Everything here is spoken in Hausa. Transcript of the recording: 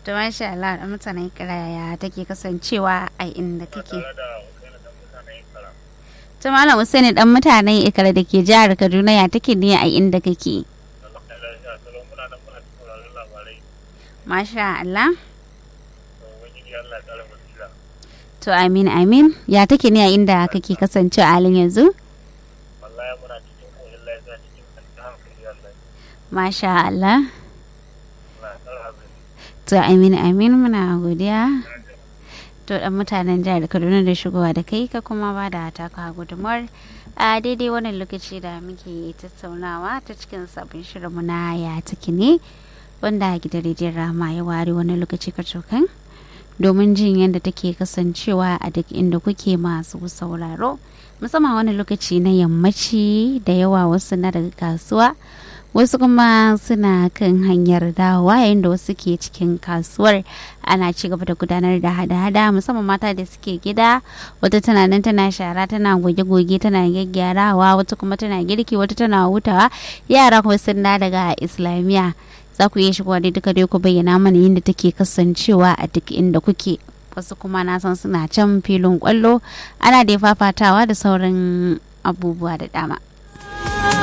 to masha Allah da mutanen kiraya take kasancewa a inda kake to malam Usaini dan mutanen ikara da ke jihar Kaduna ya take ne a inda kake masha Allah to amin amin ya take ne a inda kake kasancewa a halin yanzu masha Allah to amin amin muna godiya to dan mutanen jihar kaduna da shigowa da kai ka kuma ba da taka gudumar a daidai wannan lokaci da muke tattaunawa ta cikin sabon shirinmu na ya ciki ne wanda gidan rediyon rama ya ware wani lokaci kacokan domin jin yadda take kasancewa a duk inda kuke masu sauraro musamman wani lokaci na yammaci da yawa wasu na daga kasuwa wasu kuma suna kan hanyar dawowa yayin da wasu ke cikin kasuwar ana ci gaba da gudanar da hada-hada musamman mata da suke gida wata tana nan tana shara tana goge-goge tana gyaggyarawa wata kuma tana girki wata tana hutawa yara kuma sun da daga islamiyya za ku iya shigowa dai duka dai ku bayyana mana yadda take kasancewa a duk inda kuke wasu kuma na san suna can filin kwallo ana da fafatawa da sauran abubuwa da dama